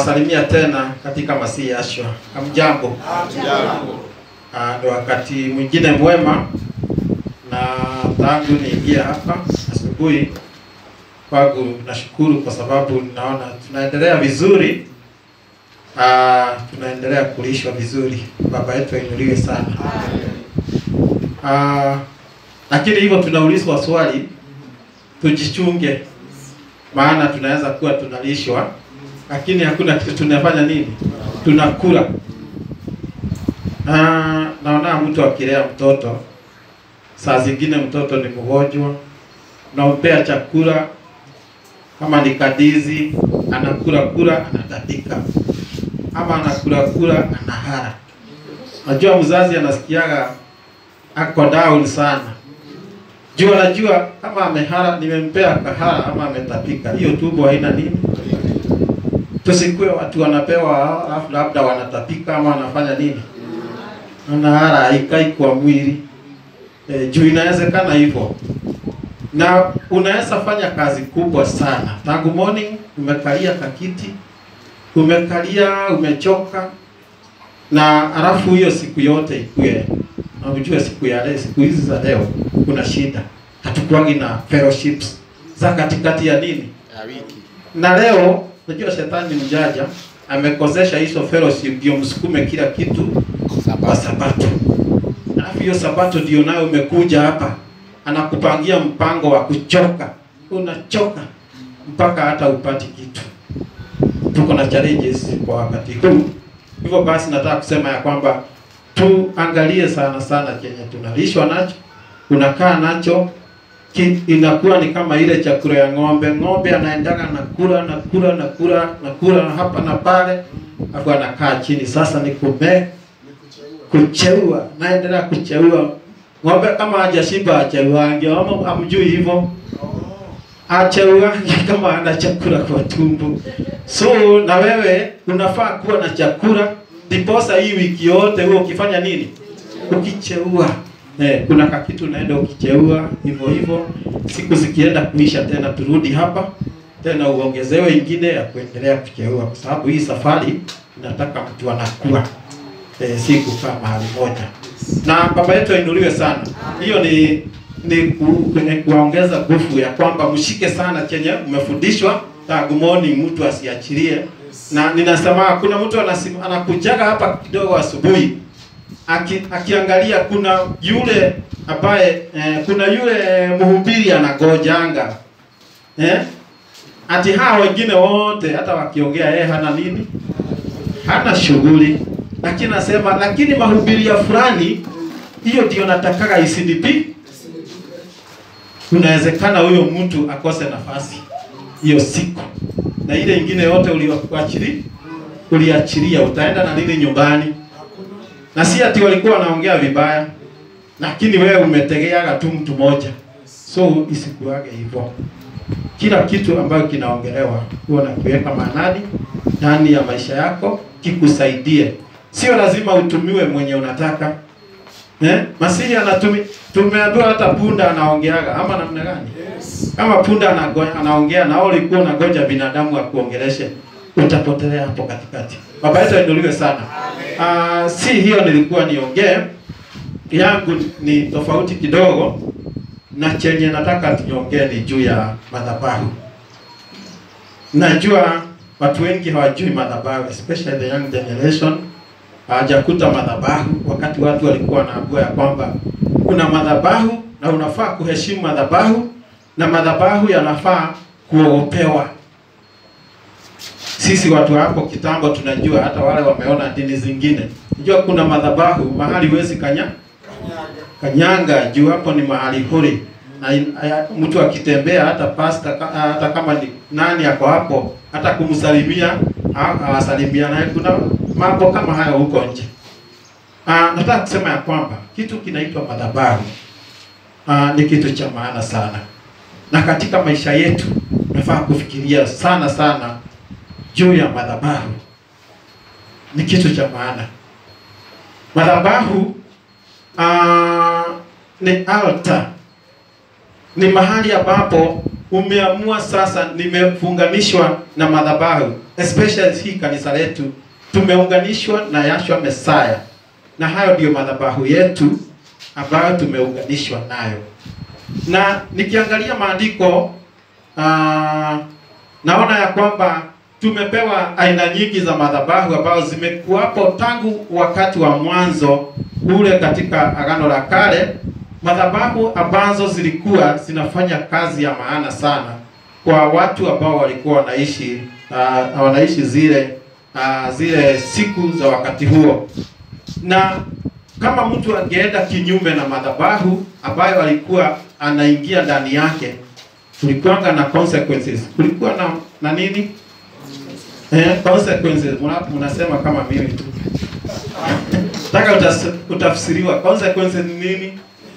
Nawasalimia tena katika Masihi Yashua. Hamjambo? Ah, Ni wakati mwingine mwema, na tangu niingia hapa asubuhi kwangu, nashukuru kwa sababu naona tunaendelea vizuri. Ah, tunaendelea kulishwa vizuri. Baba yetu ainuliwe sana. Ah, lakini hivyo tunaulizwa swali, tujichunge, maana tunaweza kuwa tunalishwa lakini hakuna kitu tunafanya nini, tunakula. Ah, naona mtu akilea mtoto, saa zingine mtoto ni mgonjwa, unampea chakula kama ni kadizi, anakula kula, anatapika, ama anakula kula, anahara. Najua mzazi anasikiaga ako down sana juu anajua kama amehara, nimempea kahara ama ametapika, hiyo tumbo haina nini. Tusikue watu wanapewa alafu labda wanatapika ama wanafanya nini, anahara haikai kwa mwili e, juu inawezekana hivyo, na unaweza fanya kazi kubwa sana tangu morning, umekalia kakiti, umekalia umechoka, na alafu hiyo siku yote ikue na ujue siku ya leo, siku hizi za leo kuna shida, hatukuangi na fellowships za katikati ya nini ya wiki. na leo unajua shetani mjanja amekosesha hizo fellowship ndio msukume kila kitu kwa sabato. Alafu hiyo sabato ndio nayo umekuja hapa, anakupangia mpango wa kuchoka, unachoka mpaka hata upati kitu. Tuko na challenges kwa wakati huu, hivyo basi nataka kusema ya kwamba tuangalie sana sana chenye tunalishwa nacho, unakaa nacho ki, inakuwa ni kama ile chakula ya ng'ombe. Ng'ombe anaendaga na kula na kula na kula na kula hapa na pale, alafu anakaa chini. Sasa ni kume kucheua, naendelea kucheua. Ng'ombe kama hajashiba acheuange, ama hamjui hivyo acheuange kama ana chakula kwa tumbo. So na wewe unafaa kuwa na chakula, ndiposa hii wiki yote huo ukifanya nini? Ukicheua Eh, kuna kakitu unaenda ukicheua hivyo hivyo, siku zikienda kuisha tena turudi hapa tena uongezewe ingine ya kuendelea kucheua, kwa sababu hii safari inataka mtu anakuwa eh, si kukaa mahali moja. Na baba yetu ainuliwe sana. Hiyo ni ni, ku, ni kuongeza nguvu ya kwamba mshike sana chenye umefundishwa tangu morning, mtu asiachilie. Na ninasema kuna mtu anasim, anakujaga hapa kidogo asubuhi aki, akiangalia kuna yule ambaye eh, kuna yule mhubiri anagojanga eh? Ati hao wengine wote hata wakiongea yeye hana nini, hana shughuli, lakini nasema lakini mahubiri ya fulani, hiyo ndio natakaga isindipi. Unawezekana huyo mtu akose nafasi hiyo siku, na ile ingine yote ulioachilia uliachilia, utaenda na nini nyumbani? na si ati walikuwa wanaongea vibaya, lakini wewe umetegeaga tu mtu moja, so isikuage hivyo. Kila kitu ambayo kinaongelewa huwa na kuweka maanani ndani ya maisha yako, kikusaidie. Sio lazima utumiwe mwenye unataka eh? Masihi anatumi, tumeambiwa hata punda anaongeaga ama namna gani? Kama punda anago, anaongea na wewe ulikuwa unagoja binadamu akuongeleshe, utapotelea hapo katikati. Baba yetu ainuliwe sana. Uh, si hiyo nilikuwa niongee, yangu ni tofauti kidogo, na chenye nataka tunyongee ni juu ya madhabahu. Najua watu wengi hawajui madhabahu, especially the young generation hawajakuta madhabahu, wakati watu walikuwa wanaambiwa ya kwamba kuna madhabahu na unafaa kuheshimu madhabahu na madhabahu yanafaa kuogopewa. Sisi watu hapo kitambo tunajua, hata wale wameona dini zingine, unajua kuna madhabahu mahali huwezi kanya kanyanga, juu hapo ni mahali huri, na aya- mtu akitembea, hata pasta, ka- hata kama ni nani ako hapo, hata kumsalimia ha- hawasalimia naye. Kuna mambo kama hayo huko nje. Ah, nataka kusema ya kwamba kitu kinaitwa madhabahu ah, ni kitu cha maana sana, na katika maisha yetu tunafaa kufikiria sana sana juu ya madhabahu. Ni kitu cha maana. Madhabahu ah, ni altar, ni mahali ambapo umeamua sasa, nimefunganishwa na madhabahu, especially hii kanisa letu tumeunganishwa na Yahshua Mesaya, na hayo ndiyo madhabahu yetu ambayo tumeunganishwa nayo. Na nikiangalia maandiko ah, naona ya kwamba tumepewa aina nyingi za madhabahu ambazo zimekuwapo tangu wakati wa mwanzo ule katika Agano la Kale, madhabahu ambazo zilikuwa zinafanya kazi ya maana sana kwa watu ambao walikuwa wanaishi uh, wanaishi zile uh, zile siku za wakati huo, na kama mtu angeenda kinyume na madhabahu ambayo alikuwa anaingia ndani yake, kulikuwanga na consequences, kulikuwa na, na nini eh, consequences. Muna- Mnasema kama mimi tu nataka utas- utafsiriwa consequences ni nini?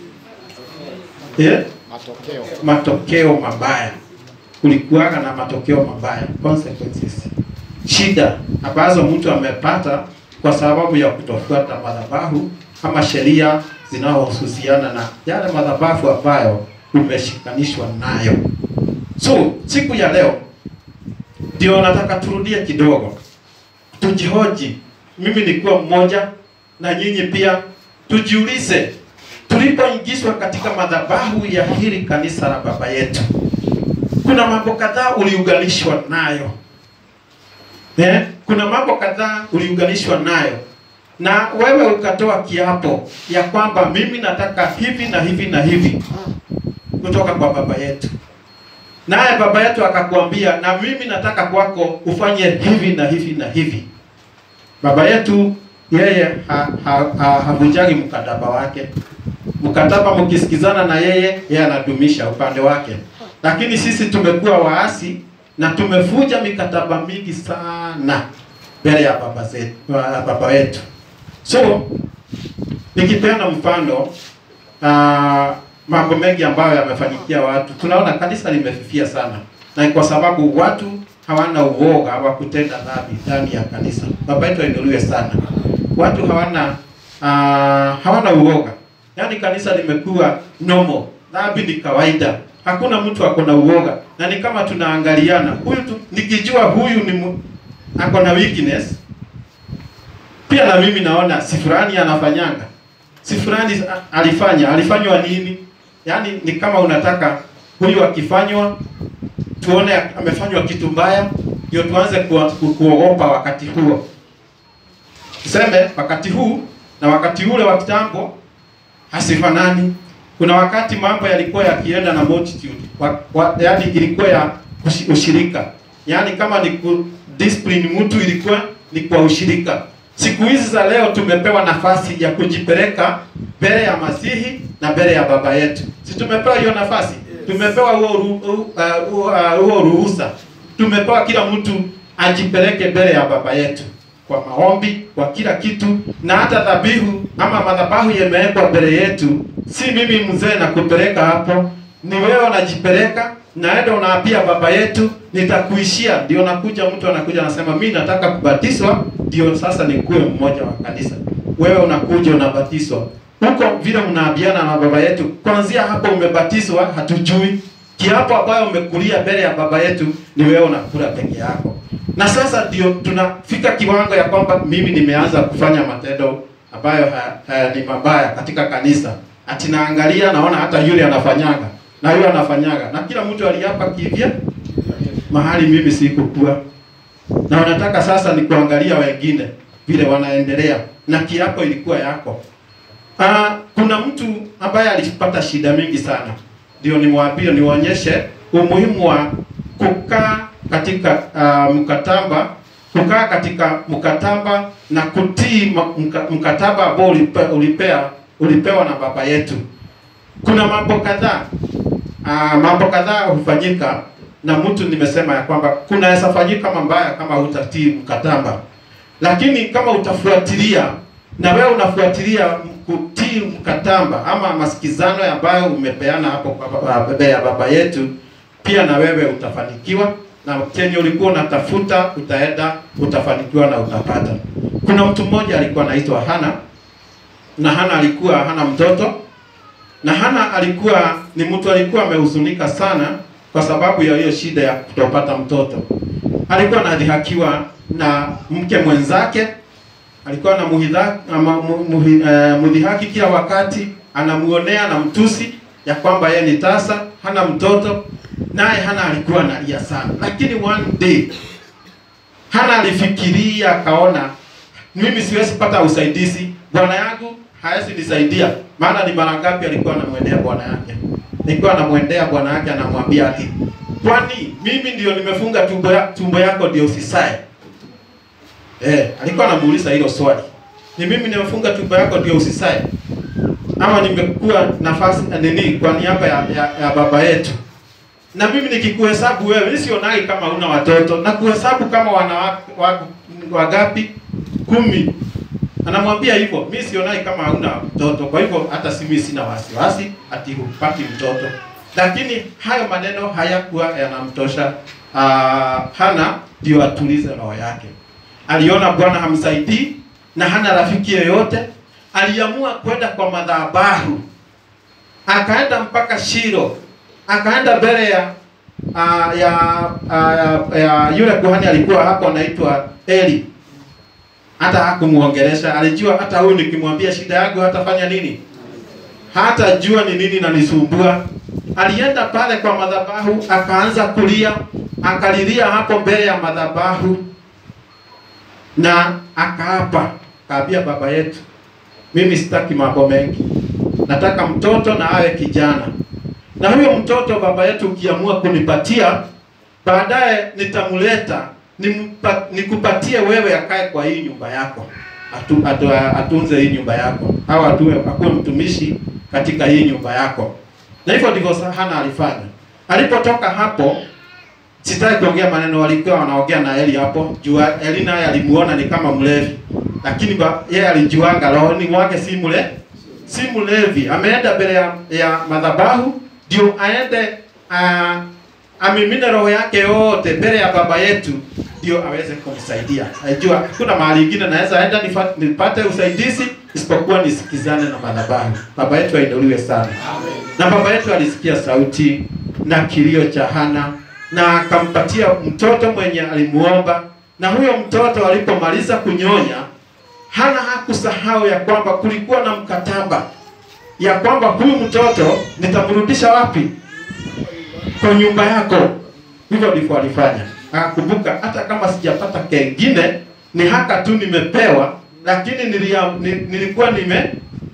Eh? matokeo matokeo mabaya. Kulikuwaga na matokeo mabaya, consequences, shida ambazo mtu amepata kwa sababu ya kutofuata madhabahu ama sheria zinazohusiana na yale madhabahu ambayo umeshikanishwa nayo. So siku ya leo ndio nataka turudie kidogo, tujihoji, mimi nikuwa mmoja na nyinyi pia, tujiulize tulipoingizwa katika madhabahu ya hili kanisa la baba yetu, kuna mambo kadhaa uliunganishwa nayo eh? Kuna mambo kadhaa uliunganishwa nayo na wewe ukatoa kiapo ya kwamba mimi nataka hivi na hivi na hivi kutoka kwa baba yetu, naye baba yetu akakwambia, na mimi nataka kwako ufanye hivi na hivi na hivi. Baba yetu yeye ha, ha, ha, havunjagi mkataba wake mkataba mkisikizana na yeye, yeye anadumisha upande wake. Lakini sisi tumekuwa waasi na tumevuja mikataba mingi sana mbele ya baba zetu, wa- baba wetu. So nikipeana mfano uh, mambo mengi ambayo yamefanyikia watu, tunaona kanisa limefifia sana, na ni kwa sababu watu hawana uoga wa kutenda dhambi ndani ya kanisa. Baba yetu ainuliwe sana. Watu hawana uh, hawana uoga, yaani kanisa limekuwa normal, dhambi ni kawaida, hakuna mtu ako na uoga, na ni kama tunaangaliana, huyu tu, nikijua huyu ni mu, ako na weakness pia na mimi naona si fulani anafanyanga, si fulani a- alifanya, alifanywa nini? Yaani ni kama unataka huyu akifanywa tuone amefanywa kitu mbaya, ndio tuanze kuwa- ku, kuogopa wakati huo. Tuseme wakati huu na wakati ule wa kitambo hasifanani. Kuna wakati mambo yalikuwa yakienda na multitude, wa, wa, yaani ilikuwa ya ushi- ushirika, yaani kama ni ku discipline mtu ilikuwa ni kwa ushirika. Siku hizi za leo tumepewa nafasi ya kujipeleka mbele ya Masihi na mbele ya baba yetu. Si tumepewa hiyo nafasi? Tumepewa huo ru- ru- uh, huo, uh, huo ruhusa. Tumepewa kila mtu ajipeleke mbele ya baba yetu kwa maombi, kwa kila kitu, na hata dhabihu ama madhabahu yamewekwa mbele yetu. Si mimi mzee na kupeleka hapo, ni wewe unajipeleka, naenda unaapia baba yetu, nitakuishia. Ndio nakuja, mtu anakuja anasema mimi nataka kubatizwa, ndio sasa nikuwe mmoja wa kanisa. Wewe unakuja unabatizwa huko, vile mnaabiana na baba yetu, kuanzia hapo umebatizwa, hatujui kiapo ambayo umekulia mbele ya baba yetu ni wewe unakula peke yako. Na sasa ndio tunafika kiwango ya kwamba mimi nimeanza kufanya matendo ambayo ha, ha, ni mabaya katika kanisa. Ati naangalia naona hata yule anafanyanga na yule anafanyaga na kila mtu aliapa kivya mahali mimi sikukuwa. Na unataka sasa ni kuangalia wengine vile wanaendelea na kiapo ilikuwa yako. Ah, kuna mtu ambaye alipata shida mingi sana, ndio nimwambie, niwaonyeshe umuhimu wa kukaa katika uh, mkataba, kukaa katika mkataba na kutii ma- mka- mkataba ambao ulipe, ulipea, ulipewa na baba yetu. Kuna mambo kadhaa uh, mambo kadhaa hufanyika na mtu, nimesema ya kwamba kunaweza fanyika mabaya kama hutatii mkataba lakini kama utafuatilia na wewe unafuatilia kutii mkataba ama masikizano ambayo umepeana hapo kwa baba- mbele ya baba yetu, pia na wewe utafanikiwa na kenye ulikuwa unatafuta utaenda, utafanikiwa na utapata. Kuna mtu mmoja alikuwa anaitwa Hana na Hana alikuwa hana mtoto na Hana alikuwa ni mtu alikuwa amehuzunika sana kwa sababu ya hiyo shida ya kutopata mtoto. Alikuwa anadhihakiwa na mke mwenzake, alikuwa na muhidha, ama, mu, muhi, eh, mudhihaki kila wakati, anamuonea na mtusi ya kwamba yeye ni tasa, hana mtoto, naye Hana alikuwa analia sana, lakini one day Hana alifikiria akaona, mimi siwezi pata usaidizi, bwana yangu hawezi nisaidia. Maana ni mara ngapi alikuwa anamwendea bwana yake, alikuwa anamwendea bwana yake, anamwambia ati, kwani mimi ndio nimefunga tumbo, ya, tumbo yako ndio usisae? Eh, alikuwa anamuuliza hilo swali, ni mimi nimefunga tumbo yako ndio usisae, ama nimekuwa nafasi nini kwa niaba ya, ya, ya baba yetu na mimi nikikuhesabu wewe, mimi sionagi kama una watoto na kuhesabu kama wanawake wako wagapi? Kumi. Anamwambia hivyo, mimi sionagi kama hauna mtoto, kwa hivyo hata si mimi sina wasiwasi ati hupati mtoto. Lakini hayo maneno hayakuwa yanamtosha uh, Hana ndio atulize roho yake. Aliona Bwana hamsaidii na hana rafiki yoyote, aliamua kwenda kwa madhabahu, akaenda mpaka Shilo akaenda mbele ya uh, ya, uh, ya yule kuhani alikuwa hapo anaitwa Eli. Hata hakumuongelesha, alijua hata huyu nikimwambia shida yangu hatafanya nini, hata jua ni nini nanisumbua. Alienda pale kwa madhabahu akaanza kulia, akalilia hapo mbele ya madhabahu na akaapa, kaambia baba yetu, mimi sitaki mambo mengi, nataka mtoto na awe kijana na huyo mtoto baba yetu ukiamua kunipatia baadaye nitamleta nimpa, nikupatie wewe akae kwa hii nyumba yako atu, atu, atunze hii nyumba yako au atue akuwe mtumishi katika hii nyumba yako. Na hivyo ndivyo Hana alifanya. Alipotoka hapo, sitaki kuongea maneno walikuwa wanaongea na Eli hapo. Jua Eli naye alimuona ni kama mlevi, lakini yeye alijuanga rohoni mwake si mle si mlevi. Ameenda mbele ya, ya madhabahu ndio aende uh, amimine roho yake yote mbele ya baba yetu ndio aweze kumsaidia. Najua kuna mahali ingine naweza enda nipate usaidizi isipokuwa nisikizane na madhabahu. Baba yetu ainuliwe sana. Amen. Na baba yetu alisikia sauti na kilio cha Hana na akampatia mtoto mwenye alimuomba, na huyo mtoto alipomaliza kunyonya, Hana hakusahau ya kwamba kulikuwa na mkataba ya kwamba huyu mtoto nitamrudisha wapi? Kwa nyumba yako. Hivyo ndivyo alifanya. Akakumbuka hata kama sijapata kengine, ni haka tu nimepewa, lakini nilia, nilikuwa nime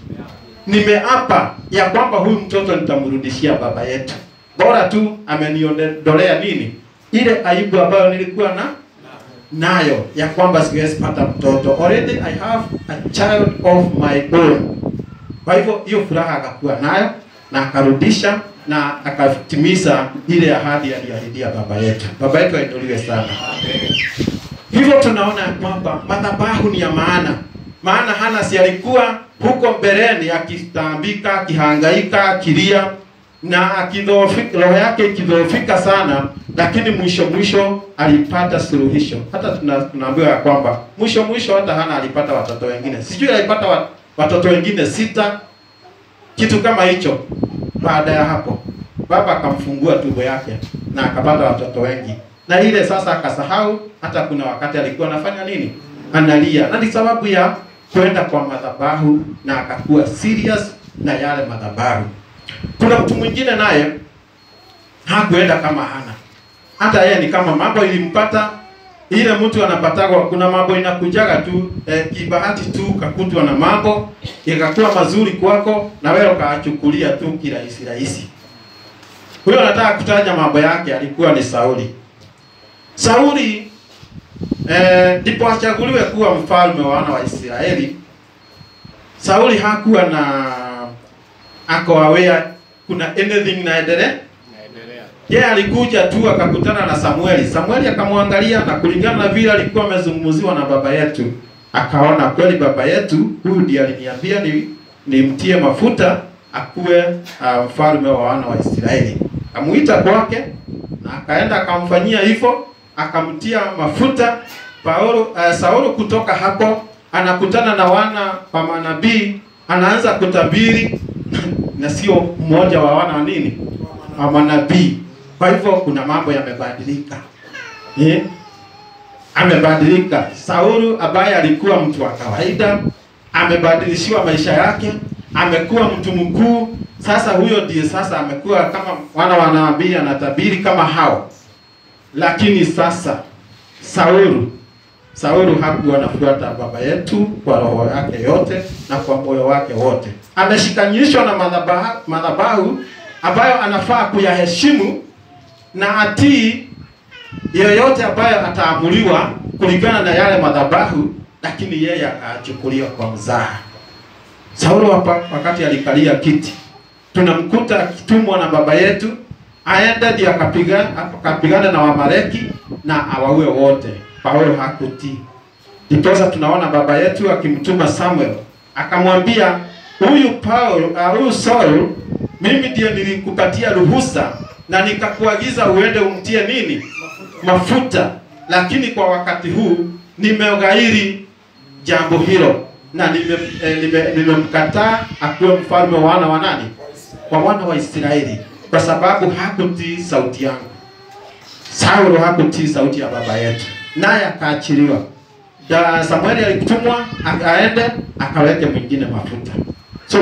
nimeapa ya kwamba huyu mtoto nitamrudishia baba yetu. Bora tu ameniondolea nini? Ile aibu ambayo nilikuwa na nayo ya kwamba siwezi pata mtoto. Already I have a child of my own. Kwa hivyo hiyo furaha akakuwa nayo na akarudisha na akatimiza ile ahadi aliyoahidia baba yetu. Baba yetu ainuliwe sana. Amen. Hivyo tunaona kwamba madhabahu ni ya maana, maana Hana si alikuwa huko mbeleni akitaambika, akihangaika, akilia na akidhoofika, roho yake ikidhoofika sana, lakini mwisho mwisho alipata suluhisho. Hata tunaambiwa ya kwamba mwisho mwisho hata Hana alipata watoto wengine, sijui alipata wat watoto wengine sita, kitu kama hicho. Baada ya hapo, baba akamfungua tumbo yake na akapata watoto wengi, na ile sasa akasahau hata kuna wakati alikuwa anafanya nini, analia, na ni sababu ya kwenda kwa madhabahu na akakuwa serious na yale madhabahu. Kuna mtu mwingine naye hakuenda kama Hana, hata yeye ni kama mambo ilimpata ile mtu anapatagwa, kuna mambo inakujaga tu eh, kibahati tu kakutwa na mambo ikakuwa mazuri kwako na wewe ukaachukulia tu kirahisi rahisi. Huyo nataka kutaja mambo yake, alikuwa ni Sauli. Sauli ndipo eh, achaguliwe kuwa mfalme wa wana wa Israeli. Sauli hakuwa na ako aware kuna anything naendelea yeye yeah, alikuja tu akakutana na Samueli. Samueli akamwangalia na kulingana na vile alikuwa amezungumziwa na baba yetu, akaona kweli baba yetu huyu ndiye aliniambia ni nimtie mafuta akuwe uh, mfalme wa wana wa Israeli. Amuita kwake na akaenda akamfanyia hivyo, akamtia mafuta Paulo. Uh, Saulo kutoka hapo anakutana na wana wa manabii, anaanza kutabiri na sio mmoja wa wana wa nini wa manabii Kwa hivyo kuna mambo yamebadilika eh? Amebadilika. Saulu ambaye alikuwa mtu wa kawaida amebadilishiwa maisha yake, amekuwa mtu mkuu. Sasa huyo ndiye sasa amekuwa kama wana wanabii, anatabiri kama hao. Lakini sasa Saulu Saulu hakuwa anafuata baba yetu kwa roho yake yote na kwa moyo wake wote. Ameshikanishwa na madhabahu, madhabahu ambayo anafaa kuyaheshimu na atii yoyote ambayo ataamuliwa kulingana na yale madhabahu, lakini yeye akachukuliwa kwa mzaha. Saulo hapa wakati alikalia kiti, tunamkuta akitumwa na baba yetu aende ndio akapigana akapigana na Wamaleki na awaue wote. Paulo hakutii. Ndiposa tunaona baba yetu akimtuma Samuel akamwambia huyu Paulo, uh, huyu Saul, mimi ndiye nilikupatia ruhusa na nikakuagiza uende umtie nini mafuta, lakini kwa wakati huu nimeghairi jambo hilo na nimemkataa eh, nime, nimemkataa akuwe mfalme wa wana wa nani, wa wana wa Israeli, kwa sababu hakutii sauti yangu. Saulo hakutii sauti ya baba yetu, naye akaachiliwa. Da Samueli alikutumwa aende akaweke mwingine mafuta. So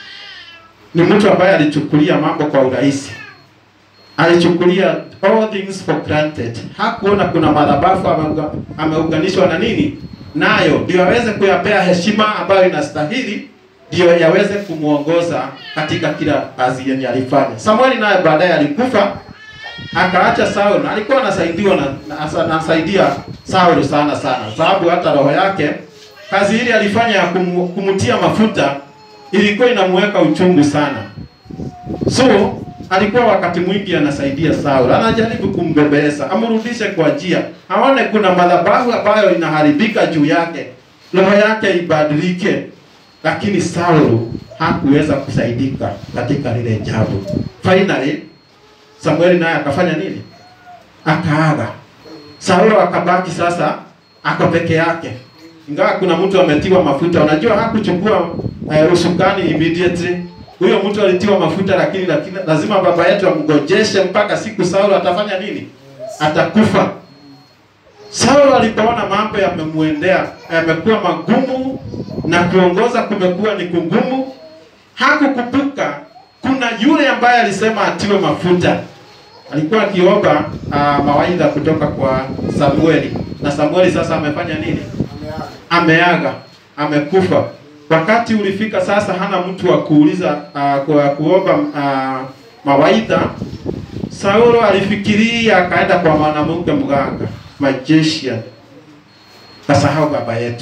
ni mtu ambaye alichukulia mambo kwa urahisi, alichukulia all things for granted. Hakuona kuna madhabahu ameuga- ameunganishwa na nini nayo, ndio aweze kuyapea heshima ambayo inastahili, ndio yaweze kumwongoza katika kila kazi yenye alifanya. Samueli naye baadaye alikufa akaacha Saul na alikuwa anasaidiwa na, na anasaidia Saul sana sana, sababu hata roho yake kazi ile alifanya ya kumu, kumtia mafuta ilikuwa inamuweka uchungu sana. So alikuwa wakati mwingi anasaidia Saul, anajaribu kumbebeleza amrudishe kwa njia, aone kuna madhabahu ambayo inaharibika juu yake, roho yake ibadilike, lakini Saul hakuweza kusaidika katika lile jambo. Finally Samueli naye akafanya nini? Akaaga. Saulo akabaki sasa ako peke yake, ingawa kuna mtu ametiwa mafuta. Unajua hakuchukua uh, usukani immediately. Huyo mtu alitiwa mafuta, lakini, lakini lazima baba yetu amgojeshe mpaka siku Saulo atafanya nini? Atakufa. Saulo alipoona mambo yamemuendea yamekuwa magumu na kuongoza kumekuwa ni kugumu, hakukumbuka kuna yule ambaye alisema atiwe mafuta. Alikuwa akiomba uh, mawaidha kutoka kwa Samueli, na Samueli sasa amefanya nini? Ameaga, amekufa. Wakati ulifika sasa, hana mtu wa kuuliza uh, kwa kuomba uh, mawaidha. Saulo alifikiria akaenda kwa mwanamke mganga magician, kasahau baba yetu.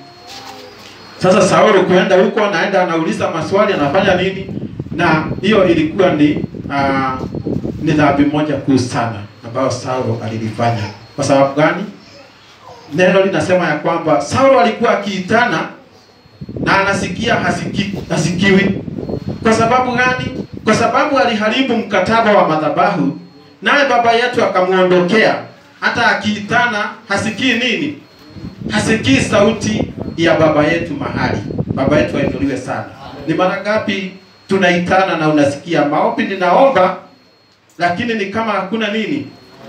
Sasa Saulo kuenda huko, anaenda anauliza maswali, anafanya nini? na hiyo ilikuwa ni uh, ni dhambi moja kuu sana ambayo Saulo alilifanya. Kwa sababu gani? Neno linasema ya kwamba Saulo alikuwa akiitana na anasikia hasiki, hasikiwi. Kwa sababu gani? Kwa sababu aliharibu mkataba wa madhabahu, naye baba yetu akamwondokea. Hata akiitana hasikii nini? Hasikii sauti ya baba yetu mahali. Baba yetu ainuliwe sana. Ni mara ngapi tunaitana na unasikia maombi ninaomba, lakini ni kama hakuna nini,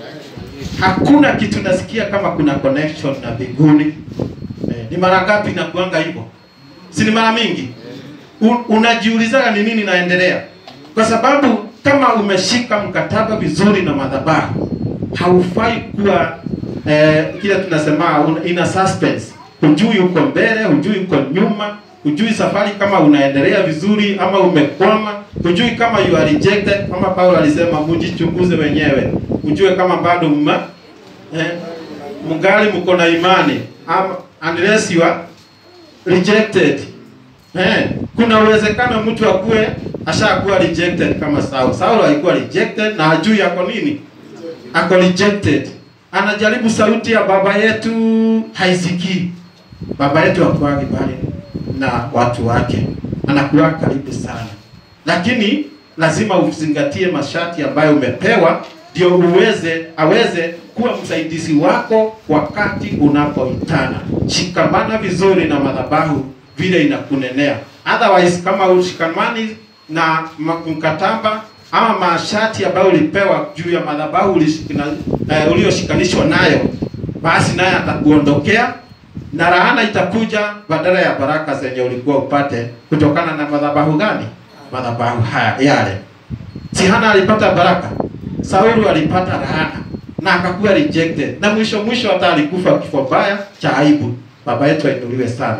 hakuna kitu nasikia kama kuna connection na mbinguni. Eh, ni mara ngapi inakuanga hivyo? Si ni mara mingi? Un, unajiulizaga ni nini naendelea, kwa sababu kama umeshika mkataba vizuri na madhabahu, haufai kuwa eh, kile tunasema una- ina suspense, hujui uko mbele, hujui uko nyuma hujui safari kama unaendelea vizuri ama umekwama, hujui kama you are rejected. Kama Paulo alisema mjichunguze wenyewe, ujue kama bado mma eh, mngali mko na imani ama unless you are rejected. Eh, kuna uwezekano mtu akuwe ashakuwa rejected kama Saul. Saul alikuwa rejected na hajui ako nini, ako rejected. Anajaribu sauti ya baba yetu haisikii. Baba yetu hakuwagi bali na watu wake, anakuwa karibu sana, lakini lazima uzingatie masharti ambayo umepewa, ndio uweze aweze kuwa msaidizi wako wakati unapoitana. Shikamana vizuri na madhabahu vile inakunenea, otherwise kama ushikamani na ma- mkataba ama mashati ambayo ulipewa juu ya madhabahu ulishikina- eh, ulioshikanishwa nayo, basi naye atakuondokea na laana itakuja badala ya baraka zenye ulikuwa upate kutokana na madhabahu gani? Madhabahu haya yale. Si Hana alipata baraka, Saulu alipata laana na akakuwa rejected, na mwisho mwisho hata alikufa kifo mbaya cha aibu. Baba yetu ainuliwe sana.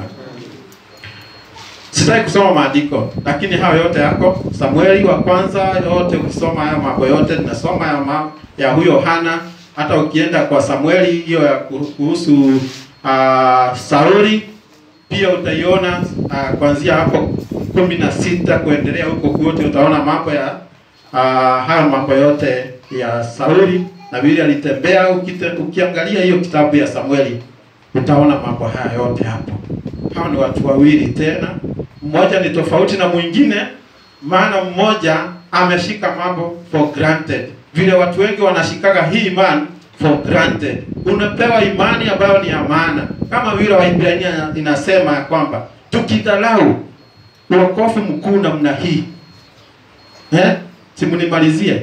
Sitaki kusoma maandiko, lakini hayo yote yako Samueli wa kwanza yote, ukisoma haya mambo yote ninasoma ya, ma, ya huyo Hana. Hata ukienda kwa Samueli hiyo ya kuhusu uh, Sauli pia utaiona uh, kuanzia hapo kumi na sita kuendelea huko kote utaona mambo ya uh, hayo mambo yote ya Sauli na vile alitembea. Ukite, ukiangalia hiyo kitabu ya Samueli utaona mambo haya yote hapo. Hao ni watu wawili tena, mmoja ni tofauti na mwingine, maana mmoja ameshika mambo for granted, vile watu wengi wanashikaga hii imani for granted. Unapewa imani ambayo ni ya maana, kama vile Waibrania inasema ya kwamba tukidharau uokofu mkuu namna hii eh, simunimalizie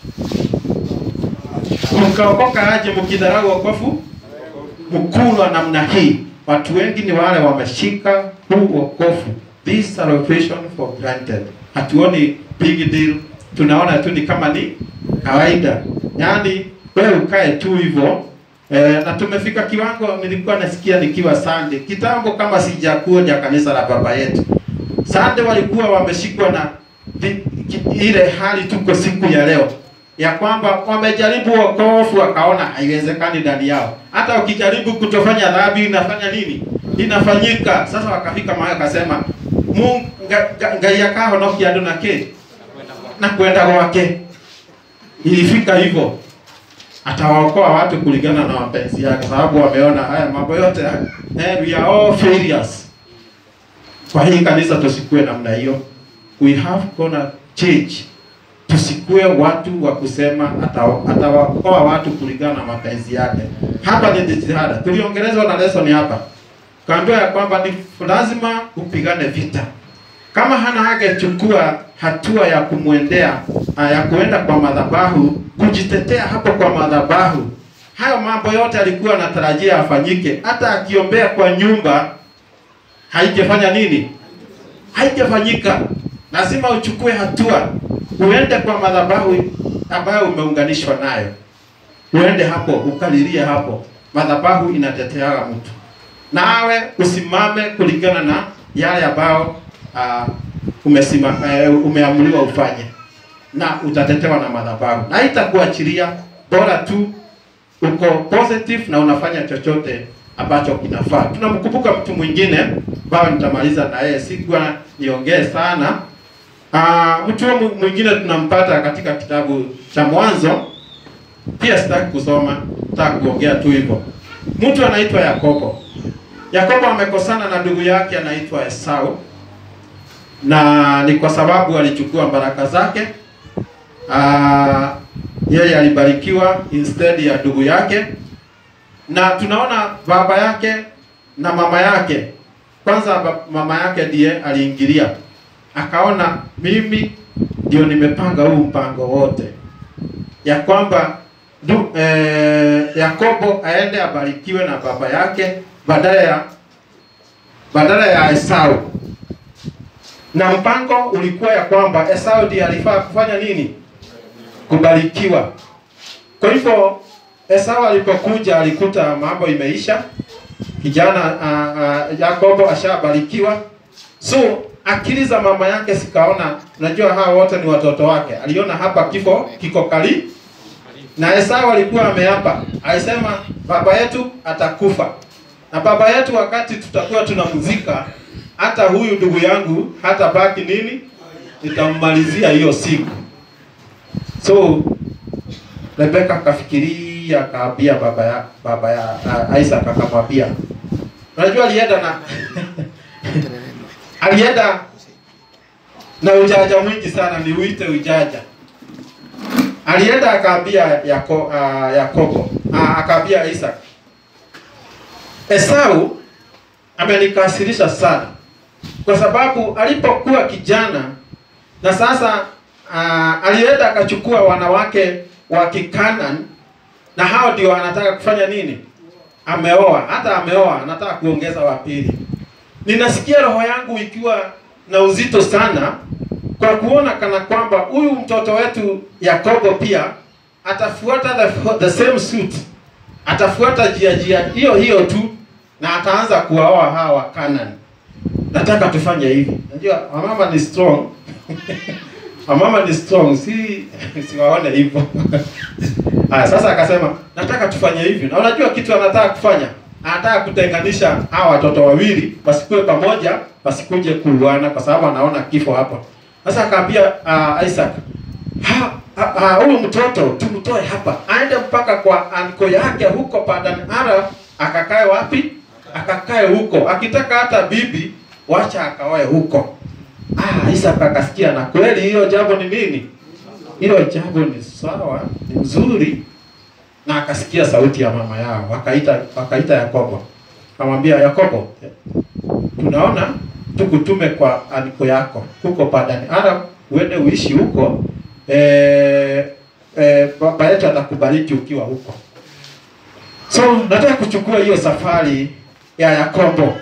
mkaokoka aje mkidharau wokovu mkuu wa namna hii? Watu wengi ni wale wameshika huu wokovu, this salvation for granted. Hatuoni big deal, tunaona tu ni kama ni kawaida, yaani wewe ukae tu hivyo eh, na tumefika kiwango, nilikuwa nasikia nikiwa Sunday kitambo, kama sijakuja kanisa la baba yetu Sunday, walikuwa wameshikwa na vi- ki- ile hali tuko siku ya leo ya kwamba wamejaribu wokovu wakaona haiwezekani ndani yao. Hata ukijaribu kutofanya dhambi inafanya nini? Inafanyika. Sasa wakafika mahali akasema Mungu nga- nga- ngai yakaho no kiando nake na kwenda gwake. Ilifika hivyo atawaokoa watu kulingana na mapenzi yake, sababu wameona haya mambo yote eh, we are all failures. Kwa hii kanisa tusikue namna hiyo, we have gonna change tusikue watu wa kusema ata- atawaokoa watu kulingana na mapenzi yake. Hapa ni jitihada, tuliongelezwa na lesson hapa, kaambiwa ya kwamba ni lazima upigane vita. Kama Hana hangechukua hatua ya kumwendea ah, ya kuenda kwa madhabahu kujitetea hapo kwa madhabahu, hayo mambo yote alikuwa anatarajia afanyike. Hata akiombea kwa nyumba haijafanya nini? haijafanyika. Lazima uchukue hatua, uende kwa madhabahu ambayo umeunganishwa nayo, uende hapo ukalilie hapo. Madhabahu inateteaga mtu, nawe usimame kulingana na yale ambayo uh, umesima, uh, umeamuliwa ufanye, na utatetewa na madhabahu, na itakuachilia bora tu uko positive na unafanya chochote ambacho kinafaa. Tunamkumbuka mtu mwingine ambayo nitamaliza na yeye, sikuwa niongee sana. Ah, mtu huyo mwingine tunampata katika kitabu cha Mwanzo, pia sitaki kusoma, nataka kuongea tu hivyo. Mtu anaitwa Yakobo. Yakobo amekosana na ndugu yake anaitwa Esau, na ni kwa sababu alichukua baraka zake. Ah, yeye alibarikiwa instead ya ndugu yake, na tunaona baba yake na mama yake. Kwanza ba- mama yake ndiye aliingilia, akaona mimi ndio nimepanga huu mpango wote, ya kwamba du, eh, Yakobo aende abarikiwe na baba yake badala ya badala ya Esau, na mpango ulikuwa ya kwamba Esau ndiye alifaa kufanya nini? Kubarikiwa. Kwa hivyo Esau alipokuja alikuta mambo imeisha, kijana uh, uh, Yakobo ashabarikiwa, so akili za mama yake sikaona. Unajua hawa wote ni watoto wake, aliona hapa kifo kiko kali, na Esau alikuwa ameapa, alisema baba yetu atakufa, na baba yetu wakati tutakuwa tunamzika, hata huyu ndugu yangu hata baki nini, nitammalizia hiyo siku. So Rebeka akafikiria akaambia baba ya baba ya uh, Isaac akamwambia, unajua alienda na alienda na ujanja mwingi sana, ni uite ujanja. Alienda akaambia Yako, uh, Yakobo uh, akaambia Isaac, Esau amenikasirisha sana kwa sababu alipokuwa kijana na sasa uh, alienda akachukua wanawake wa Kikanan na hao ndio anataka kufanya nini? Ameoa, hata ameoa, anataka kuongeza wa pili. Ninasikia roho yangu ikiwa na uzito sana kwa kuona kana kwamba huyu mtoto wetu Yakobo pia atafuata the, the same suit, atafuata jia jia hiyo hiyo tu na ataanza kuwaoa hawa wa Canaan. Nataka tufanye hivi. Unajua wamama ni strong. wamama ni strong, si siwaone hivyo. Haya, sasa akasema nataka tufanye hivi. Na unajua kitu anataka kufanya? Anataka kutenganisha hawa watoto wawili wasikuwe pamoja, wasikuje kuuana kwa sababu anaona kifo hapo. Sasa akaambia uh, Isaac, ha, ha, ha, huyu mtoto tumtoe hapa aende mpaka kwa anko yake huko Padan Aram, akakae wapi? Akakae huko, akitaka hata bibi wacha akaoe huko. Ah, Isaac akasikia, na kweli hiyo jambo ni nini? Hilo jambo ni sawa, ni mzuri, na akasikia sauti ya mama yao, wakaita wakaita Yakobo, akamwambia Yakobo, tunaona tukutume kwa aniko yako huko Padani Aram, uende uishi huko eh, eh, baba yetu atakubariki ukiwa huko. So nataka kuchukua hiyo safari ya Yakobo.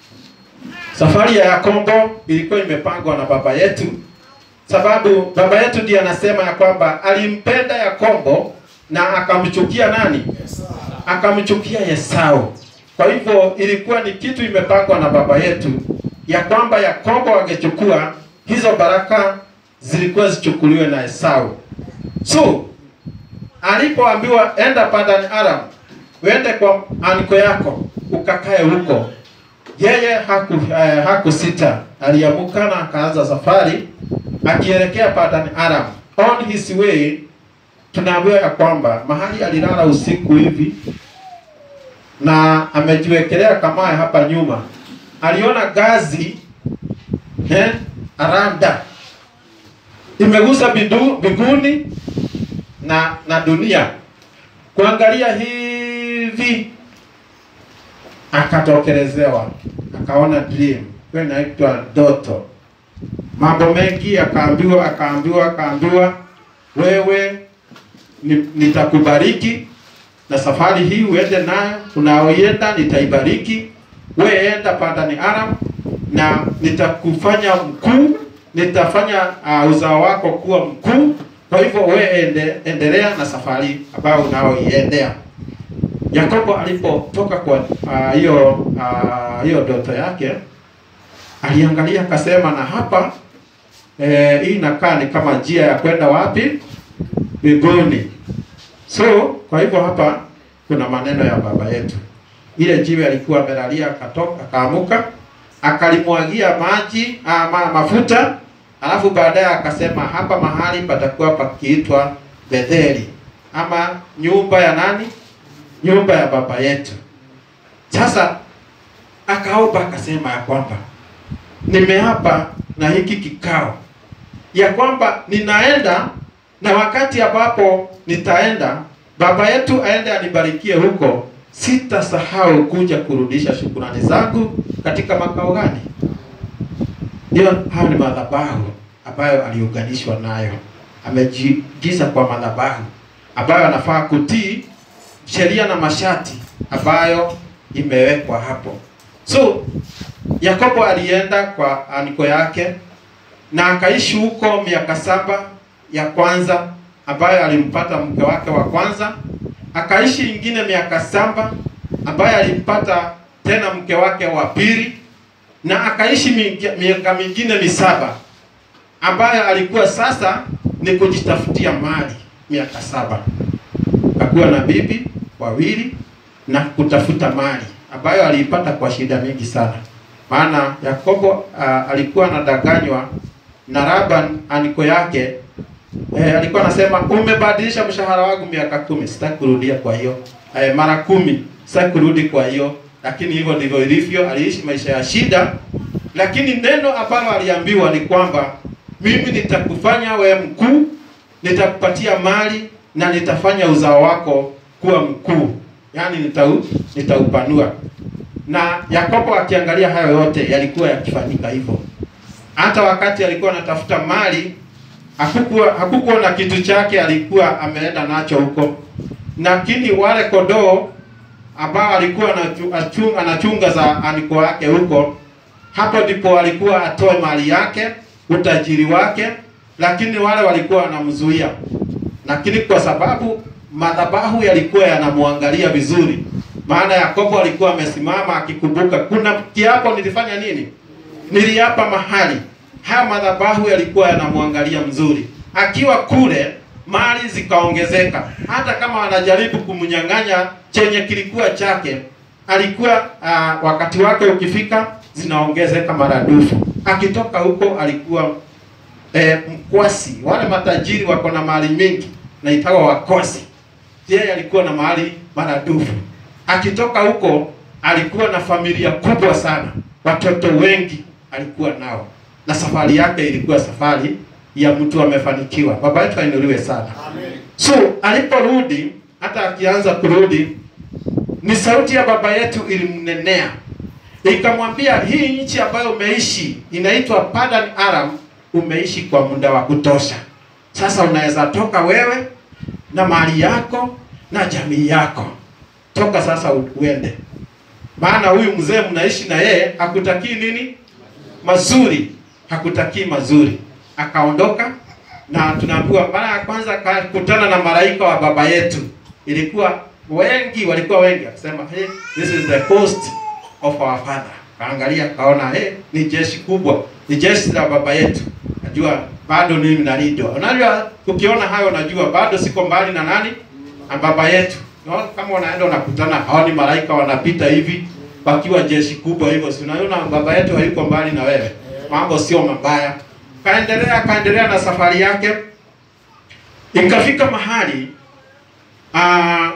Safari ya Yakobo ilikuwa imepangwa na baba yetu, sababu baba yetu ndiye anasema ya kwamba alimpenda Yakobo na akamchukia nani? Akamchukia Esau. Kwa hivyo ilikuwa ni kitu imepangwa na baba yetu ya kwamba Yakobo angechukua hizo baraka zilikuwa zichukuliwe na Esau. So alipoambiwa enda Padan Aram, uende kwa aniko yako ukakae huko, yeye haku eh, hakusita, aliamuka na akaanza safari akielekea Padan Aram. On his way tunaambiwa ya kwamba mahali alilala usiku hivi na amejiwekelea kamae hapa nyuma, aliona gazi eh, aranda imegusa bidu, biguni na na dunia. Kuangalia hivi akatokelezewa, akaona dream, hiyo inaitwa ndoto. Mambo mengi akaambiwa, akaambiwa, akaambiwa, wewe ni- nitakubariki na safari hii uende nayo, unaoienda nitaibariki. Wewe enda Padani Aram na nitakufanya mkuu, nitafanya uh, uzao wako kuwa mkuu. Kwa hivyo wewe ende, endelea na safari ambayo unaoiendea. Yakobo alipotoka kwa ah, hiyo ah, hiyo ndoto yake, aliangalia akasema, na hapa eh, hii inakaa ni kama njia ya kwenda wapi? Mbinguni. So kwa hivyo hapa kuna maneno ya baba yetu. Ile jiwe alikuwa amelalia, akatoka akaamuka, akalimwagia maji ama mafuta, alafu baadaye akasema hapa mahali patakuwa pakiitwa Betheli ama nyumba ya nani? Nyumba ya baba yetu. Sasa akaomba akasema ya kwamba nimeapa na hiki kikao ya kwamba ninaenda na wakati ambapo nitaenda baba yetu aende anibarikie huko, sitasahau kuja kurudisha shukurani zangu katika makao gani? Ndio, hayo ni madhabahu ambayo aliunganishwa nayo, amejiingiza kwa madhabahu ambayo anafaa kutii sheria na masharti ambayo imewekwa hapo. So Yakobo alienda kwa aniko yake na akaishi huko miaka saba ya kwanza ambayo alimpata mke wake wa kwanza, akaishi ingine miaka saba ambayo alimpata tena mke wake wa pili, na akaishi mingi- miaka mingine misaba ambayo alikuwa sasa ni kujitafutia mali miaka saba, akuwa na bibi wawili na kutafuta mali ambayo aliipata kwa shida mingi sana, maana Yakobo uh, alikuwa anadanganywa na Laban aniko yake eh, alikuwa anasema umebadilisha mshahara wangu miaka kumi, sitaki kurudia kwa hiyo eh, mara kumi, sitaki kurudi kwa hiyo. Lakini hivyo ndivyo ilivyo, aliishi maisha ya shida, lakini neno ambalo aliambiwa ni kwamba mimi nitakufanya we mkuu, nitakupatia mali na nitafanya uzao wako kuwa mkuu, yaani nitau, nitaupanua. Na Yakobo akiangalia hayo yote yalikuwa yakifanyika hivyo hata wakati alikuwa anatafuta mali hakukuwa hakukuwa na kitu chake alikuwa ameenda nacho huko, lakini wale kondoo ambao alikuwa anachu- achu- anachunga za aniko wake huko, hapo ndipo alikuwa atoe mali yake, utajiri wake, lakini wale walikuwa wanamzuia, lakini kwa sababu madhabahu yalikuwa yanamwangalia vizuri, maana Yakobo alikuwa amesimama akikumbuka, kuna kiapo nilifanya nini, niliapa mahali haya madhabahu yalikuwa yanamwangalia mzuri. Akiwa kule mali zikaongezeka, hata kama wanajaribu kumnyang'anya chenye kilikuwa chake, alikuwa uh, wakati wake ukifika zinaongezeka maradufu. Akitoka huko alikuwa eh, mkwasi. Wale matajiri wako na mali mingi naitawa wakosi, yeye alikuwa na mali maradufu. Akitoka huko alikuwa na familia kubwa sana, watoto wengi alikuwa nao, na safari yake ilikuwa safari ya mtu amefanikiwa. Baba yetu ainuliwe sana. So aliporudi, hata akianza kurudi, ni sauti ya baba yetu ilimnenea ikamwambia, hii nchi ambayo umeishi inaitwa Padan Aram, umeishi kwa muda wa kutosha. Sasa unaweza toka wewe na mali yako na jamii yako, toka sasa uende, maana huyu mzee mnaishi na yeye hakutakii nini mazuri, hakutakii mazuri. Akaondoka na tunaambiwa mara ya kwanza akakutana na malaika wa baba yetu, ilikuwa wengi, walikuwa wengi, akasema hey, this is the host of our father. Kaangalia kaona, hey, ni jeshi kubwa, ni jeshi la baba yetu. Najua bado mimi nalindwa. Unajua, ukiona hayo unajua bado siko mbali na nani na baba yetu. No, kama unaenda unakutana hao ni malaika wanapita hivi wakiwa jeshi kubwa hivyo, si unaona baba yetu hayuko mbali na wewe, mambo sio mabaya. Kaendelea kaendelea na safari yake, ikafika mahali aa,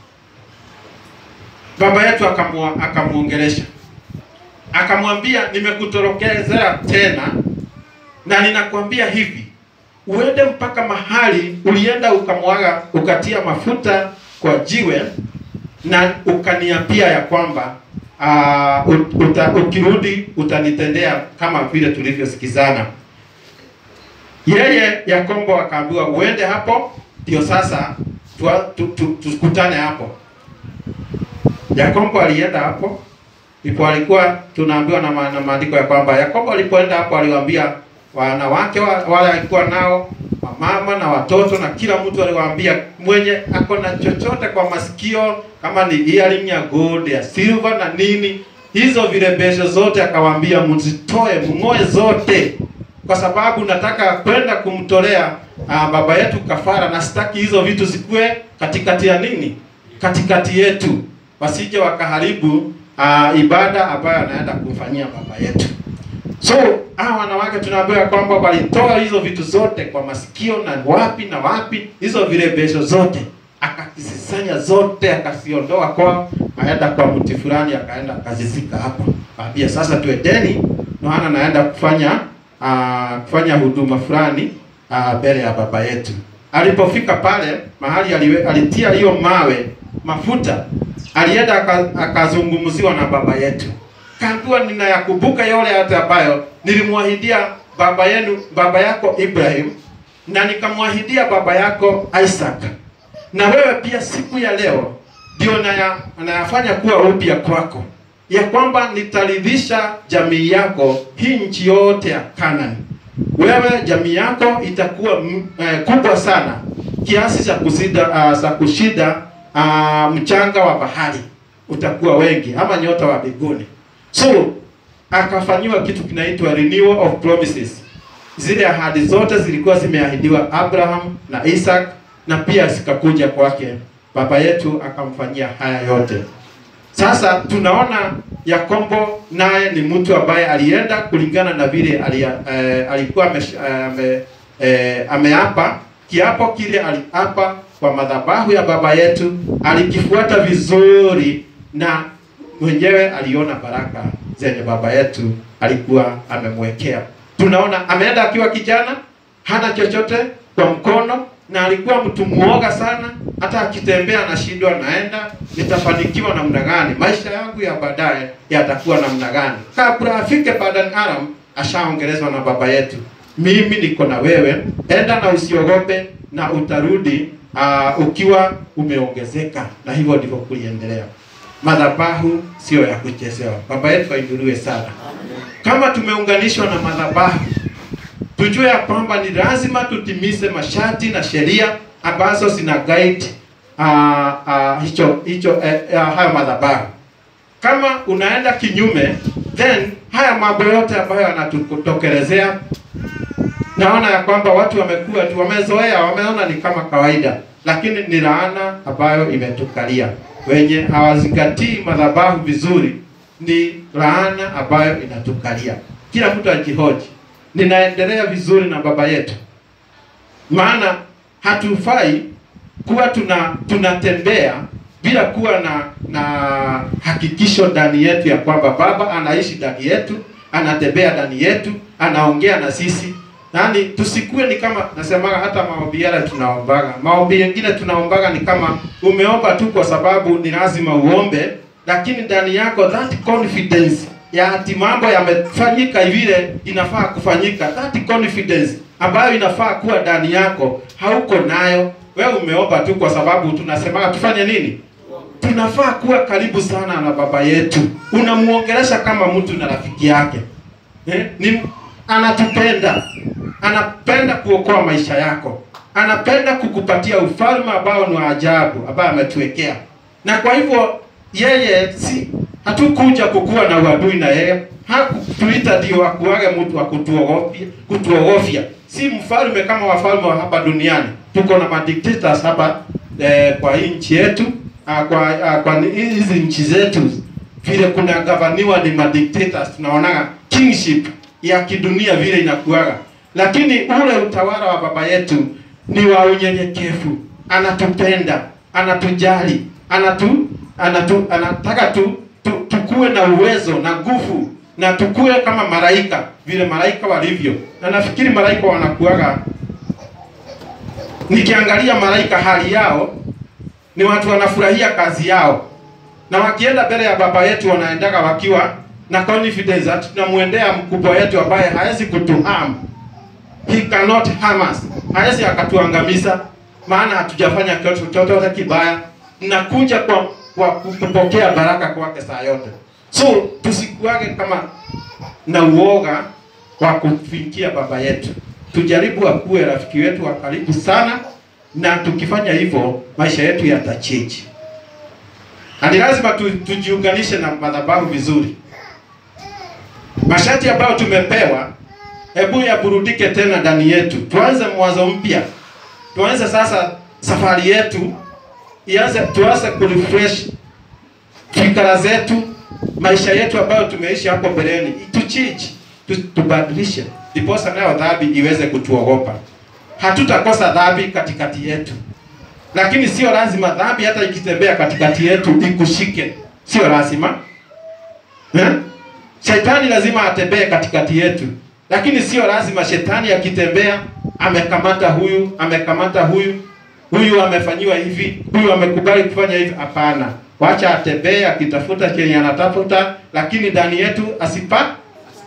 baba yetu akamwa akamuongelesha akamwambia, nimekutorokezea tena na ninakwambia hivi, uende mpaka mahali ulienda ukamwaga ukatia mafuta kwa jiwe na ukaniambia ya kwamba uh, uta, ukirudi utanitendea kama vile tulivyosikizana. Yeye Yakobo akaambiwa uende hapo, ndio sasa tukutane tu, tu, tukutane hapo. Yakobo alienda hapo, ndipo alikuwa tunaambiwa na, ma, na maandiko ya kwamba Yakobo alipoenda hapo aliwaambia wanawake wa, wale alikuwa nao wamama na watoto na kila mtu aliwaambia mwenye ako na chochote kwa masikio kama ni earring ya gold ya silver na nini hizo vilembesho zote akawaambia mzitoe mng'oe zote kwa sababu nataka kwenda kumtolea uh, baba yetu kafara na sitaki hizo vitu zikuwe katikati ya nini katikati yetu wasije wakaharibu uh, ibada ambayo anaenda kumfanyia baba yetu So hawa wanawake tunaambiwa kwamba walitoa hizo vitu zote kwa masikio na wapi na wapi, hizo vilembesho zote akakisisanya zote, akaziondoa kwa, aenda kwa mti fulani, akaenda akazizika hapo. Kaambia sasa tuendeni, maana naenda kufanya uh, kufanya huduma fulani mbele uh, ya baba yetu. Alipofika pale mahali aliwe, alitia hiyo mawe mafuta, alienda akazungumziwa na baba yetu kaambiwa ninayakumbuka yale hata ambayo nilimwahidia baba yenu baba yako Ibrahim na nikamwahidia baba yako Isaac, na wewe pia siku ya leo ndio naya, nayafanya kuwa upya kwako, ya kwamba nitaridhisha jamii yako hii nchi yote ya Kanani. Wewe jamii yako itakuwa m, eh, kubwa sana kiasi cha kusida uh, za kushida uh, mchanga wa bahari, utakuwa wengi ama nyota wa mbinguni. So akafanyiwa kitu kinaitwa renewal of promises. Zile ahadi zote zilikuwa zimeahidiwa Abraham na Isaac na pia zikakuja kwake. Baba yetu akamfanyia haya yote. Sasa tunaona Yakobo naye ni mtu ambaye alienda kulingana na vile alia, eh, alikuwa ame, eh, eh, ameapa kiapo kile aliapa kwa madhabahu ya baba yetu, alikifuata vizuri na mwenyewe aliona baraka zenye baba yetu alikuwa amemwekea. Tunaona ameenda akiwa kijana, hana chochote kwa mkono, na alikuwa mtu muoga sana. Hata akitembea anashindwa, naenda nitafanikiwa namna gani? Maisha yangu ya baadaye yatakuwa namna gani? Kabla afike Padan Aram, ashaongelezwa na baba yetu mimi niko na wewe, enda na usiogope, na utarudi uh, ukiwa umeongezeka. Na hivyo ndivyo kuliendelea. Madhabahu sio ya kuchezewa. Baba yetu ainuliwe sana. Kama tumeunganishwa na madhabahu, tujue ya kwamba ni lazima tutimize masharti na sheria ambazo zina guide uh, uh, hicho hicho eh, uh, hayo madhabahu. Kama unaenda kinyume, then haya mambo yote ambayo yanatutokelezea, naona ya kwamba watu wamekuwa tu wamezoea, wameona ni kama kawaida, lakini ni laana ambayo imetukalia. Wenye hawazingatii madhabahu vizuri, ni laana ambayo inatukalia. Kila mtu ajihoji, ninaendelea vizuri na baba yetu? Maana hatufai kuwa tuna tunatembea bila kuwa na na hakikisho ndani yetu ya kwamba baba anaishi ndani yetu, anatembea ndani yetu, anaongea na sisi. Yaani tusikue ni kama nasemaga, hata maombi yale tunaombaga, maombi mengine tunaombaga ni kama umeomba tu kwa sababu ni lazima uombe, lakini ndani yako that confidence ya ati mambo yamefanyika vile inafaa kufanyika, that confidence ambayo inafaa kuwa ndani yako hauko nayo. Wewe umeomba tu kwa sababu tunasemaga tufanye nini? Tunafaa kuwa karibu sana na baba yetu, unamuongelesha kama mtu na rafiki yake eh? Ni anatupenda, anapenda kuokoa maisha yako, anapenda kukupatia ufalme ambao ni wa ajabu ambao ametuwekea, na kwa hivyo yeye si hatukuja kukuwa na uadui na yeye, hakutuita ndio akuage mtu wa kutuogofya, kutuogofya. Si mfalme kama wafalme wa hapa duniani. Tuko na madictators hapa eh, kwa hii nchi yetu ah, kwa ah, kwa ni- hizi nchi zetu vile kuna gavaniwa ni madictators, tunaonaga kingship ya kidunia vile inakuaga, lakini ule utawala wa baba yetu ni wa unyenyekevu, anatupenda, anatujali, anatu, anatu, anataka tu, tu, tukue na uwezo na nguvu na tukue kama malaika vile malaika walivyo, na nafikiri malaika wanakuaga, nikiangalia malaika hali yao ni watu wanafurahia kazi yao, na wakienda mbele ya baba yetu wanaendaga wakiwa na confidence ati tunamwendea mkubwa wetu ambaye hawezi kutuharm, he cannot harm us, hawezi akatuangamiza, maana hatujafanya kitu chochote kibaya. Nakuja kwa, kwa kupokea baraka kwake saa yote, so tusikuage kama na uoga wa kufikia baba yetu. Tujaribu akuwe rafiki wetu wa karibu sana, na tukifanya hivyo maisha yetu yatachange. Na ni lazima tu, tujiunganishe na madhabahu vizuri. Masharti ambayo tumepewa, hebu yaburudike tena ndani yetu, tuanze mwanzo mpya, tuanze sasa safari yetu ianze, tuanze kurefresh fikra zetu, maisha yetu ambayo tumeishi hapo mbeleni, tuchange, tu- tubadilishe, ndiposa nayo dhambi iweze kutuogopa. Hatutakosa dhambi katikati yetu, lakini sio lazima dhambi hata ikitembea katikati yetu ikushike, sio lazima eh? Shetani lazima atembee katikati yetu, lakini sio lazima shetani akitembea amekamata huyu, amekamata huyu, huyu amefanyiwa hivi, huyu amekubali kufanya hivi. Hapana, wacha atembee akitafuta chenye anatafuta, lakini ndani yetu asipa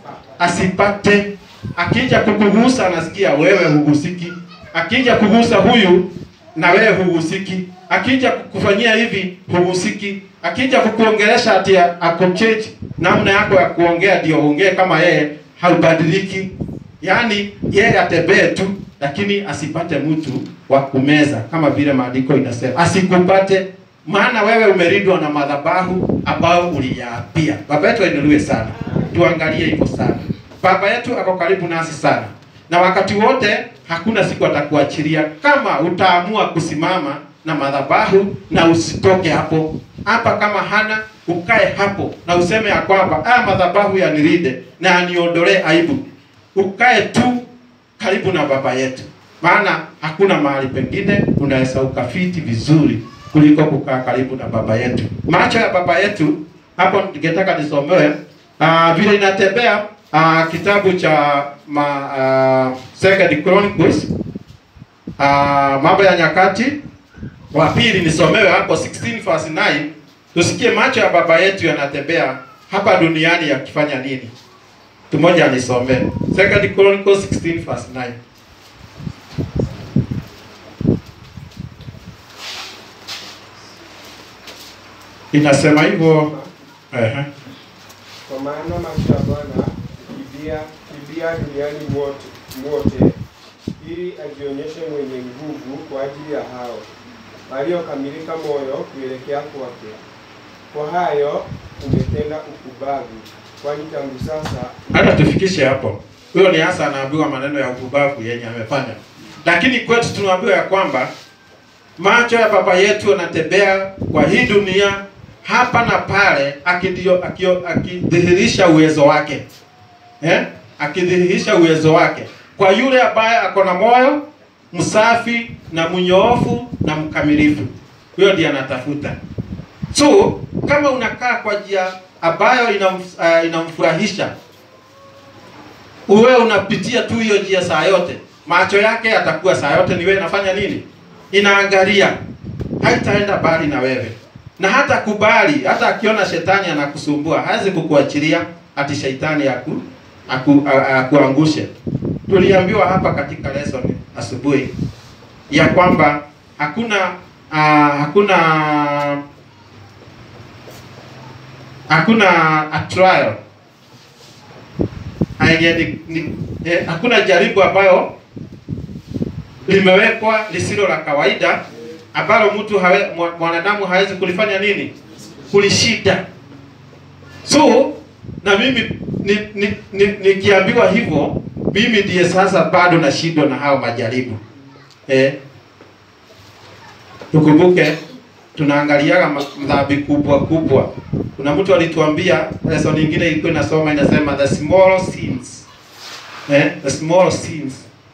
asipate. Akija kukugusa anasikia wewe hugusiki, akija kugusa huyu na wewe hugusiki, akija kukufanyia hivi hugusiki, akija kukuongelesha ati akuchange namna yako ya kuongea ndio ongee kama yeye, haubadiliki. Yaani yeye atembee tu, lakini asipate mtu wa kumeza, kama vile maandiko inasema, asikupate maana wewe umelindwa na madhabahu ambayo uliyaapia. Baba yetu ainuliwe sana, tuangalie hivyo sana. Baba yetu ako karibu nasi sana, na wakati wote, hakuna siku atakuachilia kama utaamua kusimama na madhabahu na usitoke hapo hapa. Kama hana ukae hapo na useme ya kwamba haya madhabahu yanilinde na yaniondolee aibu. Ukae tu karibu na baba yetu, maana hakuna mahali pengine unaweza ukafiti vizuri kuliko kukaa karibu na baba yetu. Macho ya baba yetu hapo, ningetaka nisomewe uh, vile inatembea uh, kitabu cha ma, uh, Second Chronicles uh, mambo ya nyakati wa pili, nisomewe hapo 16 verse 9, tusikie macho ya baba yetu yanatembea hapa duniani yakifanya nini. tumoja anisomee Second Chronicles 16 verse 9 inasema hivyo ehe Kwa maana macho ya Bwana kibia kibia duniani mwote, mwote ili ajionyeshe mwenye nguvu kwa ajili ya hao waliokamilika moyo kuelekea kwake. Kwa hayo umetenda ukubavu, kwani tangu sasa hata tufikishe hapo. Huyo ni hasa anaambiwa maneno ya upubavu yenye amefanya, lakini kwetu tunaambiwa ya kwamba macho ya baba yetu yanatembea kwa hii dunia hapa na pale, akidio- akio- akidhihirisha uwezo wake eh? akidhihirisha uwezo wake kwa yule ambaye ako na moyo msafi na mnyoofu na mkamilifu. Huyo ndiye anatafuta. So kama unakaa kwa njia ambayo inamf, uh, inamfurahisha uwe unapitia tu hiyo njia saa yote, macho yake yatakuwa saa yote ni wewe inafanya nini? Inaangalia, haitaenda mbali na wewe, na hata kubali, hata akiona shetani anakusumbua hawezi kukuachilia ati shetani aku, aku, a- akuangushe. Tuliambiwa hapa katika lesson asubuhi ya kwamba hakuna uh, hakuna hakuna a trial yenye ni, ni, eh, hakuna jaribu ambayo limewekwa lisilo la kawaida ambalo mtu hawe, mwa- mwanadamu hawezi kulifanya nini kulishida so na mimi nikiambiwa ni, ni, nikiambiwa hivyo mimi ndiye sasa bado nashindwa na hao majaribu eh, tukumbuke tunaangaliaga ma- dhambi kubwa kubwa. Kuna mtu alituambia lesson nyingine ilikuwa inasoma inasema the small sins eh, the small sins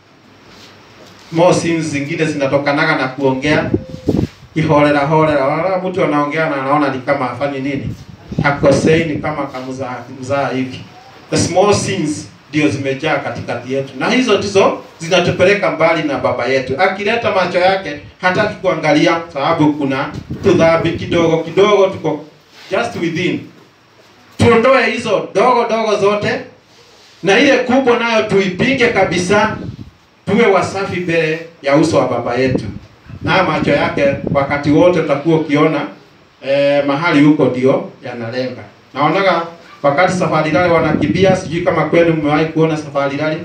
small sins zingine zinatokanaga na kuongea kiholela holela. Wala mtu anaongea na anaona ni kama hafanyi nini, hakosei, ni kama kamzaa mzaa hivi. The small sins ndio zimejaa katikati yetu, na hizo ndizo zinatupeleka mbali na baba yetu. Akileta macho yake hataki kuangalia, sababu kuna tudhambi kidogo kidogo, tuko just within. Tuondoe hizo dogo dogo zote, na ile kubwa nayo tuipinge kabisa, tuwe wasafi mbele ya uso wa baba yetu, na macho yake wakati wote utakuwa ukiona eh, mahali huko ndio yanalenga. Naonaga wakati safari rally wanakimbia, sijui kama kwenu mmewahi kuona safari rally,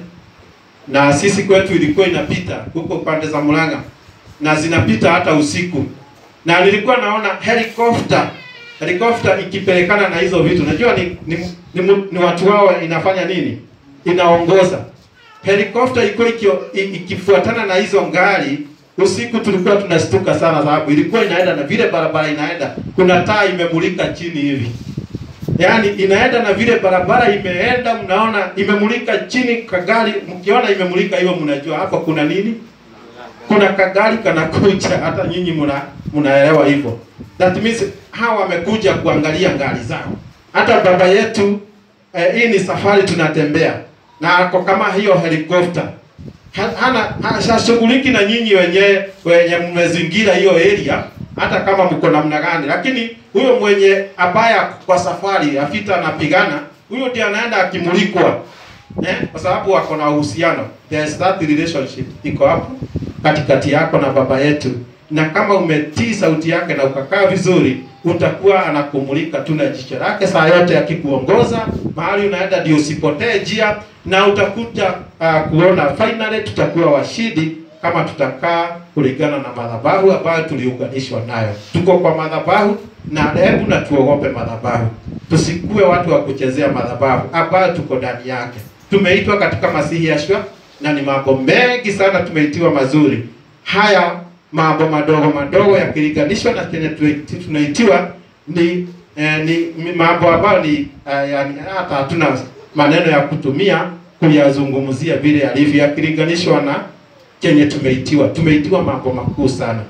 na sisi kwetu ilikuwa inapita huko pande za Murang'a na zinapita hata usiku, na nilikuwa naona helicopter helicopter ikipelekana na hizo vitu. Najua ni, ni, ni, mu- ni watu wao inafanya nini, inaongoza helicopter ilikuwa ikio- i- ikifuatana na hizo ngari usiku, tulikuwa tunastuka sana, sababu ilikuwa inaenda na vile barabara inaenda, kuna taa imemulika chini hivi yaani inaenda na vile barabara imeenda, mnaona imemulika chini kagari, mkiona imemulika hivyo, mnajua hapa kuna nini, kuna kagari kanakuja. Hata nyinyi mna mnaelewa hivyo, that means hawa wamekuja kuangalia ngari zao. Hata baba yetu eh, hii ni safari tunatembea na ako kama hiyo helicopter Ha- hana hashughuliki na nyinyi wenyewe wenye mmezingira hiyo area, hata kama mko namna gani, lakini huyo mwenye abaya kwa safari afita anapigana, huyo ndiye anaenda akimulikwa eh, kwa sababu wako na uhusiano, there is that relationship iko hapo katikati yako na baba yetu, na kama umetii sauti yake na ukakaa vizuri, utakuwa anakumulika tu na jicho lake saa yote, akikuongoza mahali unaenda, ndio usipotee njia, na utakuja uh, kuona finally tutakuwa washindi kama tutakaa kulingana na madhabahu ambayo tuliunganishwa nayo. Tuko kwa madhabahu, na hebu na tuogope madhabahu, tusikuwe watu wa kuchezea madhabahu ambayo tuko ndani yake. Tumeitwa katika Masihi Yeshua, na ni mambo mengi sana tumeitiwa mazuri. Haya mambo madogo madogo yakilinganishwa na kenye tuiti- tunaitiwa ni eh, ni ni mambo ambayo ni eh, yani hata hatuna maneno ya kutumia kuyazungumzia vile yalivyo, yakilinganishwa na kenye tumeitiwa. Tumeitiwa mambo makuu sana,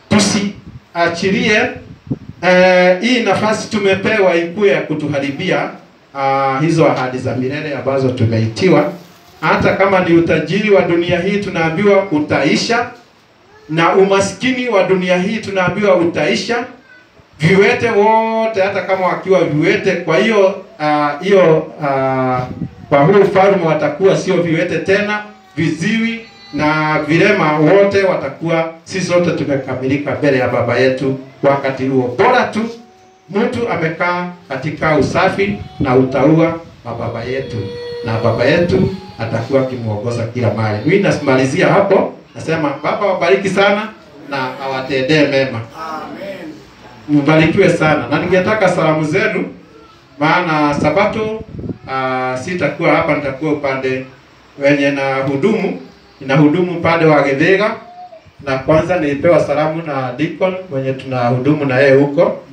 tusiachilie eh, hii nafasi tumepewa ikuwe ya kutuharibia ah, hizo ahadi za milele ambazo tumeitiwa. Hata kama ni utajiri wa dunia hii tunaambiwa utaisha, na umaskini wa dunia hii tunaambiwa utaisha. Viwete wote hata kama wakiwa viwete. Kwa hiyo ah, hiyo ah, kwa huu ufalme watakuwa sio viwete tena, viziwi na vilema wote watakuwa, sisi wote tumekamilika mbele ya baba yetu wakati huo. Bora tu mtu amekaa katika usafi na utaua wa baba yetu, na baba yetu atakuwa akimwongoza kila mahali. Mimi nasimalizia hapo, nasema Baba wabariki sana na awatendee mema. Mbarikiwe sana, na ningetaka salamu zenu, maana Sabato uh, sitakuwa hapa, nitakuwa upande wenye na hudumu na hudumu upande wa Githĩga, na kwanza nilipewa salamu na Deacon mwenye tuna hudumu na yeye huko